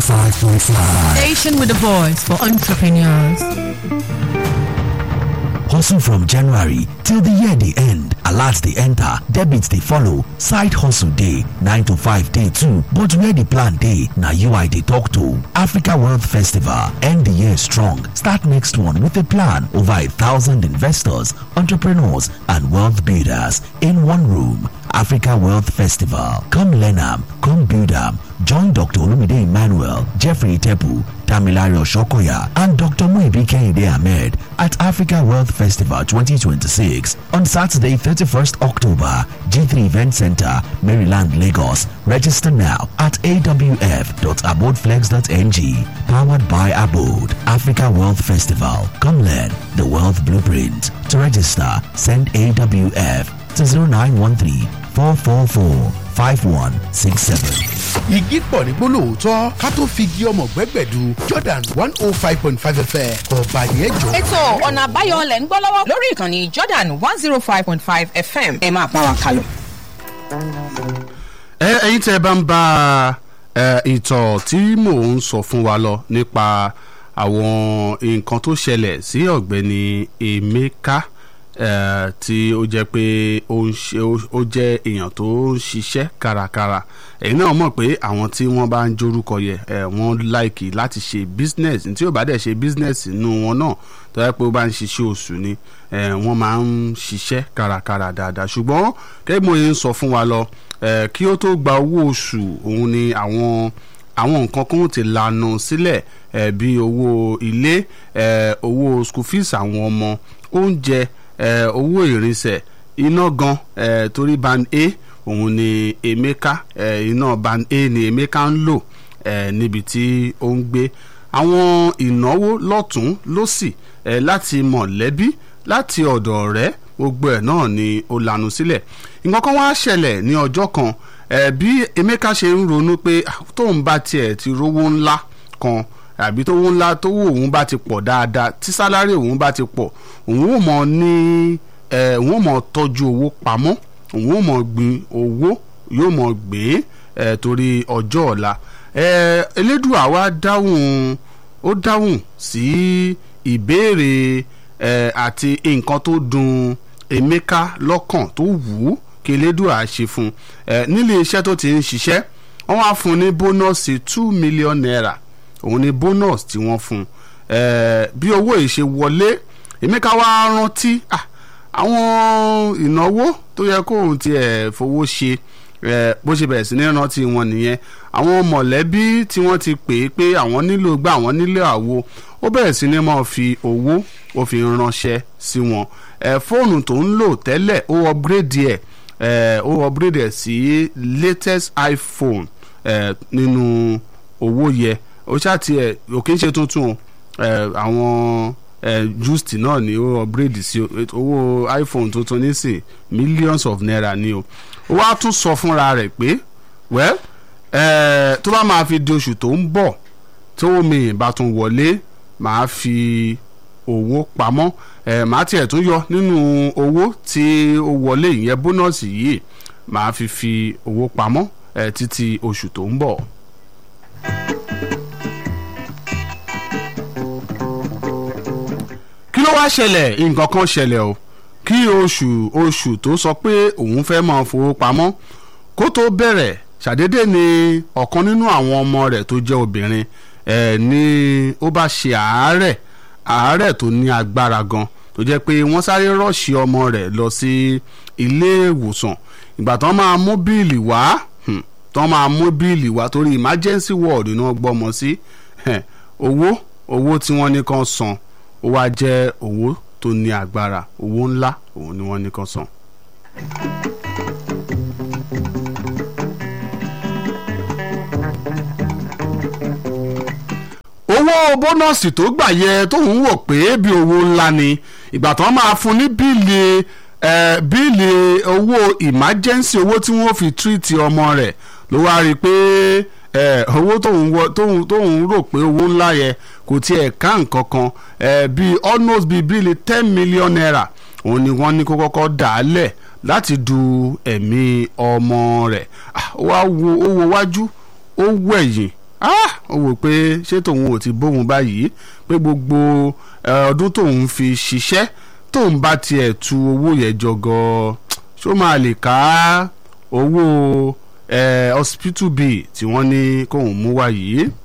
105.5. Station with a voice for entrepreneurs. Hustle from January till the year the end. Alerts they enter, debits they follow. Side hustle day, 9 to 5 day too. But where the plan day, now you I they talk to. Africa Wealth Festival, end the year strong. Start next one with a plan. Over a thousand investors, entrepreneurs, and wealth builders in one room. Africa Wealth Festival. Come learn am, come build am. Join Dr. Olumide Emmanuel, Jeffrey Tepu, Tamilario Shokoya, and Dr. Muibi Kehinde Ahmed at Africa Wealth Festival 2026 on Saturday, 31st October, G3 Event Center, Maryland, Lagos. Register now at awf.abodeflex.ng. Powered by Abode, Africa Wealth Festival. Come learn the Wealth Blueprint. To register, send AWF to 0913 444 5167. igi pọ̀ ní gbólóòótọ́ ká tó fi igi ọmọ gbẹ́gbẹ̀du jordan one oh five point five fm ọba yẹn jọ. ètò ọ̀nà àbáyọ lẹ̀ ń gbọ́ lọ́wọ́ lórí ìkànnì jordan one zero five point five fm ẹ máa bá wa kálọ. ẹ ẹyin tẹ bá ń bá ẹ ìtọ̀ tí mò ń sọ fún wa lọ nípa àwọn nǹkan tó ṣẹlẹ̀ sí ọ̀gbẹ́ni emeka ẹ tí ó jẹ́ pé ó ń ṣe ó jẹ́ èèyàn tó ń ṣiṣẹ́ kárakára ẹ̀yin náà mọ̀ pé àwọn tí wọ́n bá ń jórúkọ yẹ ẹ wọ́n láìkì láti ṣe business tí ó bá dẹ̀ ṣe business nínú wọn náà tó yẹ pé ó bá ń ṣiṣẹ́ oṣù ni ẹ wọ́n máa ń ṣiṣẹ́ kárakára dáadáa ṣùgbọ́n kẹ́gbẹ́ mo ń sọ fún wa lọ ẹ kí ó tó gba owó oṣù òun ni àwọn àwọn nǹkan kan ti lànà sílẹ̀ ẹ bí owó ilé ẹ owó school fees àwọn ọmọ oúnjẹ ẹ owó ìrìnsẹ̀ iná gan ẹ torí band a òun ni emeka ẹ iná band a ni emeka ń lò ẹ níbi tí ó ń gbé àwọn ìnáwó lọ́tún lọ́sì ẹ láti mọ̀lẹ́bí láti ọ̀dọ̀ ọ̀rẹ́ gbogbo ẹ̀ náà ni ó lanu sílẹ̀ nǹkan kan wá ṣẹlẹ̀ ní ọjọ́ kan ẹ bí emeka ṣe ń ronú pé ah, tóun bá tiẹ̀ ti rówó ńlá kan àbí tó wó ńlá tó wó òun bá ti pọ̀ dáadáa tí sálárì òun bá ti pọ̀ òun ò mọ̀ ní ẹ̀ òun ò mọ̀ tọ́jú owó pamọ́ òun ò mọ̀ gbin owó yóò mọ̀ gbé ẹ̀ torí ọjọ́ ọ̀la ẹ̀ elédùà wa dáhùn ó dáhùn sí ìbéèrè ẹ̀ àti nǹkan tó dùn emeka lọ́kàn tó wù ú kí elédùà ṣe fún ẹ̀ nílé iṣẹ́ tó ti ń ṣiṣẹ́ wọ́n wá fún un ní bónọ́ọ̀sì two million naira òun ni bonus tí wọ́n fún un bí owó yìí ṣe wọlé emeka wá rántí àwọn ìnáwó tó yẹ kóun tiẹ̀ fowó ṣe bó ṣe bẹ̀rẹ̀ sí ní rántí wọn nìyẹn àwọn mọ̀lẹ́bí tí wọ́n ti pè é pé àwọn nílò gbà àwọn nílò àwo ó bẹ̀rẹ̀ sí ní máa fi owó ó fi ránṣẹ́ sí wọn fóònù tó ń lò tẹ́lẹ̀ ó upgrade ẹ̀ ó upgrade ẹ̀ sí latest iphone nínú owó yẹ ó ṣáàtì ẹ òkè ń ṣe tuntun àwọn just náà ni ó upgrade sí owó iphone tuntun nísìn millions of naira ni o ó wá tún sọ fúnra rẹ̀ pé well tó bá máa fi di oṣù tó ń bọ̀ tó mi bá tún wọlé màá fi owó pamọ́ màá tiẹ̀ tún yọ nínú owó tí ó wọlé ìyẹn bónọ́ọ̀sì yìí màá fi fi owó pamọ́ títí oṣù tó ń bọ̀. kí ló wá ṣẹlẹ̀ nǹkan kan ṣẹlẹ̀ o kí oṣù oṣù tó sọ pé òun fẹ́ máa fowó pamọ́ kó tó bẹ̀rẹ̀ ṣàdédé ni ọ̀kan nínú àwọn ọmọ rẹ̀ tó jẹ́ obìnrin ẹ̀ ni ó bá ṣe àárẹ̀ àárẹ̀ tó ní agbára gan tó jẹ́ pé wọ́n sáré rọ́ọ̀ṣì ọmọ rẹ̀ lọ sí ilé ìwòsàn ìgbà tán máa mú bíìlì wá tán máa mú bíìlì wá torí emergency ward náà gbọ́mọ sí owó owó tí wọ́n ní kan san ó wá jẹ́ owó tó ní agbára owó ńlá òun ni wọ́n ní kan san. owó bónọ́ọ̀sì tó gbà yẹ tóun wò pé bí owó ńlá ni ìgbà tán máa fún ní bíìlì bíìlì owó emergency owó tí wọ́n fi tírìtì ọmọ rẹ̀ ló wá rí i pé owó tóun rò pé owó ńlá yẹ kò tiẹ̀ ká nǹkan kan bíi almost bíi bíi ten million naira òun ni wọ́n ní kó kọ́kọ́ dà á lẹ̀ láti du ẹ̀mí ọmọ rẹ̀ ó wá wo ó wo wájú ó wẹ̀yìn ó wò pé ṣé tòun ò ti bóun báyìí pé gbogbo eh, ọdún tóun fi ṣiṣẹ́ tóun bá tiẹ̀ tu owó yẹn jọ gan ṣó máa lè ká owó eh, hospital bill tí wọ́n ní kóun mú wá yìí